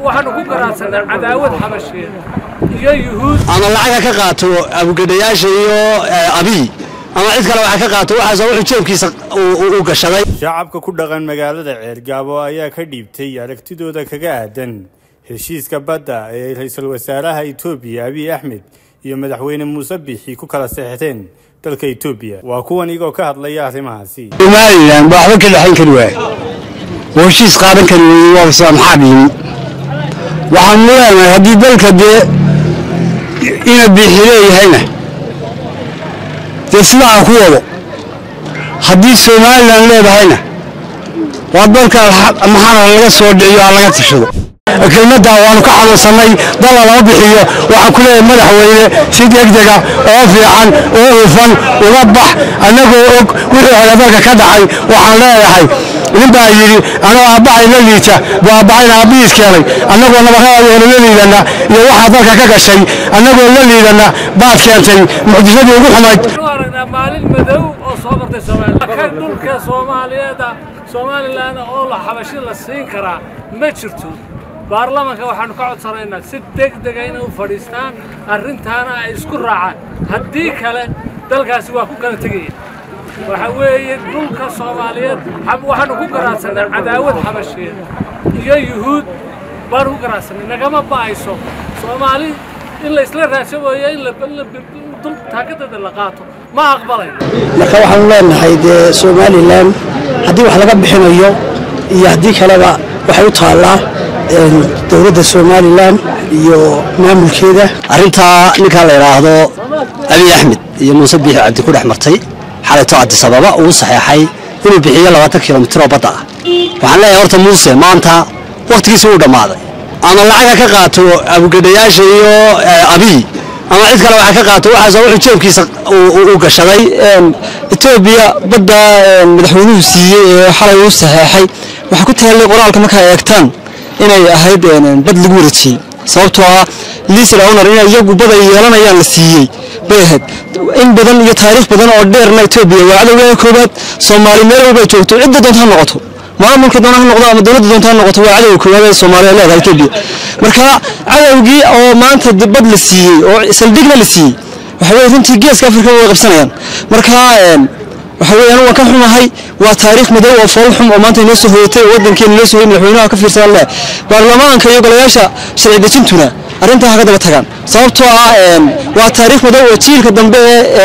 waxaanu ku garaadsanaa cadaawad xabasheed iyo yuhuud ama lacaga ka qaato abugedhayaasha iyo abiy ama cid kale waxa ka qaato waxaas wuxuu jeebkiisa u gashaday shacabka ku dhaqan magaalada ceergaabo ayaa ka dhiibtay aragtidooda kaga aadan heshiiska badda ee ra-iisul wasaaraha etoobiya abiy axmed iyo madaxweyne muuse biixi ku kala seexdeen dalka etoobiya waa kuwan igoo ka hadlaya arrimahaasi somalilan baa waxba ka dhexayn kari waaya oo heshiis qaadan kari weeye waa maxaa yimi waxaanu leenahay haddii dalka dee ina biixi leeyahayna dee sidaa ku wado haddii somalilan leedahayna waa dalka maxaa laga soo dhiciyo ha laga tashado kelmaddaa waanu ka xanuunsannay dalla lama bixiyo waxaan ku leeyahay madaxweyne si degdega oo fiican oo hufan uga bax annagoo og wixii hore dalka ka dhacay waxaan leeyahay nin baa yidhi anoo aabbahay la liita buu aabbahayna aabbihiis keenay annagoo nabaqaadooda la liidanna iyo waxaa dalka ka gashay annagoo la liidanna baad keentay mucjisadii ugu xumayd waxaanu aragnaa maalin madow oo soo martay soomaaliya ka dhulka soomaaliyeeda somalilan oo la xabashi la siin karaa ma jirto baarlamanka waxaanu ka codsanaynaa si degdega inay u fadhiistaan arrintaana ay isku raacaan haddii kale dalkaasi waa ku kala tegaya waxa weeye dhulka soomaaliyeed waxaanu ku garaadsanaa cadaawad xabasheed iyo yuhuud baanu ku garaadsanay nagama ba'ayso soomaali in la isla raadsawayo in dul taakadada la qaato ma aqbalayo marka waxaanu leenahay dee somalilan haddii wax laga bixinayo iyo haddii kaleba waxay u taallaa dowladda somalilan iyo maamulkeeda arrintaa ninkaa la idhaahdo abiy axmed iyo muuse biixi cabdi ku dhex martay xalayto cabdisababa uu saxeexay inuu bixiyo labaatan kilomitir oo badda ah waxaan leeyahay horta muuse maanta wakhtigiisi uu dhammaaday ama lacaga ka qaato abugedhayaasha iyo abiy ama cid kale waxa ka qaato waxaas wuxuu jeebkiisa u gashaday etoobiya badda madaxweynuhu siiyey ee xalay uu saxeexay waxaa ku taallay qoraalka markaa eegtaan inay ahayd bad lagu wareejiyey sababtoo ah liisal owner in iyagu bad ay yeelanayaan la siiyey bay ahayd in badan iyo taariikh badan oo dheerna etoobiya waa cadowgeeda koowaad soomaali meel walba ay joogto cidda doonta ha noqoto maamulka doona ha noqdo ama dowladda doonta ha noqoto waa cadowga koowaad ee soomaaliya leedahay etoobiya marka cadowgii oo maanta bad la siiyey oo saldhigna la siiyey waxa weye runtii geeska afrika way qabsanayaan marka waxa weeyaan waan ka xumahay waa taariikh madow oo fool xum oo maanta inoo soo hoyatay oo waddankeena inoo soo hoyay madaxweynaha ka fiirsadaan leh baarlamaanka iyo golayaasha sharci dejintuna arrintaa ha ka daba tagaan sababtoo ah waa taariikh madow oo jiilka dambe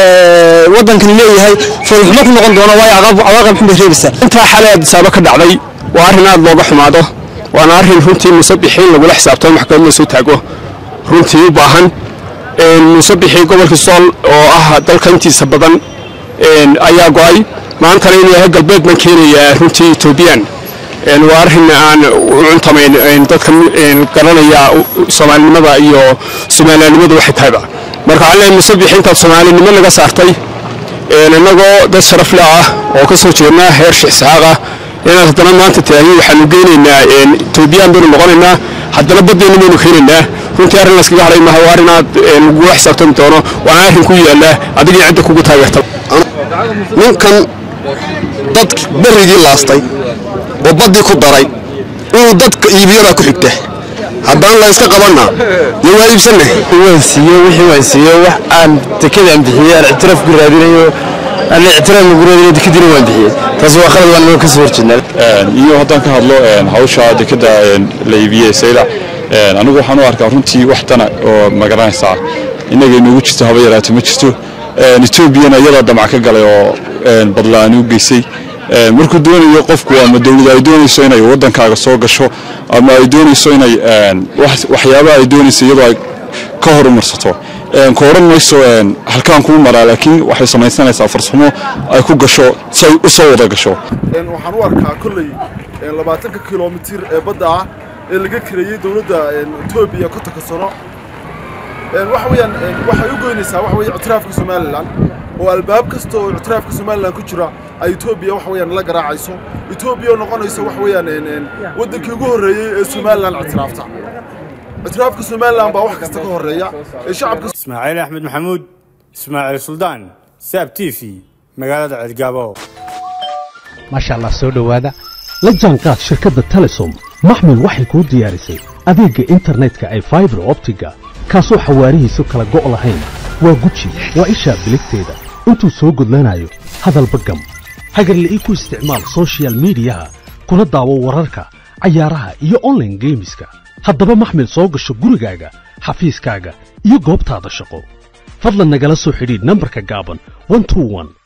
ee waddankani leeyahay foolxumo ku noqon doono waayo cawaaqib xun bay reebaysaa intaa xalay adisaabo ka dhacday waa arrin aad looga xumaado waana arrin runtii musabixiin lagula xisaabtamo maxkamad la soo taago runtii u baahan musabixii gobolka sool oo ah dalka intiisa badan ayaa go-ay maantana inuu yahay galbeed baan keenayaa runtii etoobiyaan waa arrin aan u cuntamayn dadka garanaya soomaalinimada iyo soomaaliyannimadu waxay tahayba marka waxaan leeyahay musabix intaad soomaalinimo naga saartay innagoo dad sharaf le ah oo ka soo jeednaa heer shixsaaq ah inaad haddana maanta taahi waxaanu geynaynaa etoobiyaan baynu noqonaynaa haddana baddeenna baynu keenaynaa runtii arrin layskaga hadhay maha waa arrin aad lagula xisaabtami doono waana arrin ku yaalla adigii cidda kugu taageerta ninkan dad berrigii laastay oo baddii ku daray inuu dadka iibiyabaa ku xigta haddaan la yska qabanna dee waa iibsanna waan siiyo wixii waan siiyo wax aan dekada aan bixiyey aan ictiraaf ku raadinayo aan ictiraaf lagu raadinayo dekadiina waan bixiyey taas waa qalad waan ka soo horjeednaa iyo haddaan ka hadlo hawsha dekada la iibiyey saylac anigu waxaan u arkaa runtii wax dana oo magaranaysaa innaga inoogu jirto haba yaraata ma jirto etoobiyana iyadaa damac ka galay oo badla-aan u geysay markuu doonayo qofku ama dowlada ay doonayso inay waddankaaga soo gasho ama ay doonayso inay waxyaabaha ay doonayso iyadoo ay ka horumarsato ka odhan mayso halkaan kuu maraa laakiin waxay samaysanaysaa farsamo ay ku gasho si ay u soo wada gasho waxaan u arkaa kolley labaatanka kilomitir ee badda ah ee laga kareeyey dowladda etoobiya kontonka sano waxa weeyaan waxay u goynaysaa waxa weeye ictiraafka somalilan oo albaab kasta oo ictiraafka somalilan ku jira ay etoobiya waxa weeyaan la garaacayso etoobiya oo noqonayso waxa weeyaan waddankii ugu horreeyey ee somalilan ictiraafta ictiraafka somalilan baa wax kasta ka horreeya ee shacabka ismaaciil axmed maxamuud ismaaciil suldaan saab t v magaalada ceedgaabo maasha allah soo dhowaada la jaanqaad shirkadda telesom maxmil waxay kuu diyaarisay adeegga internetka ay faibar optiga kaasoo xawaarihiisu kala go' lahayn waa guji waa ishaa biligteeda intuu soo gudlanayo hadalba gam hagarla'ii ku isticmaal sochial midiyaha kuna daawo wararka cayaaraha iyo onlaine geemiska haddaba maxmil soo gasho gurigaaga xafiiskaaga iyo goobtaada shaqo fadlan nagala soo xidhiidh nambarka gaaban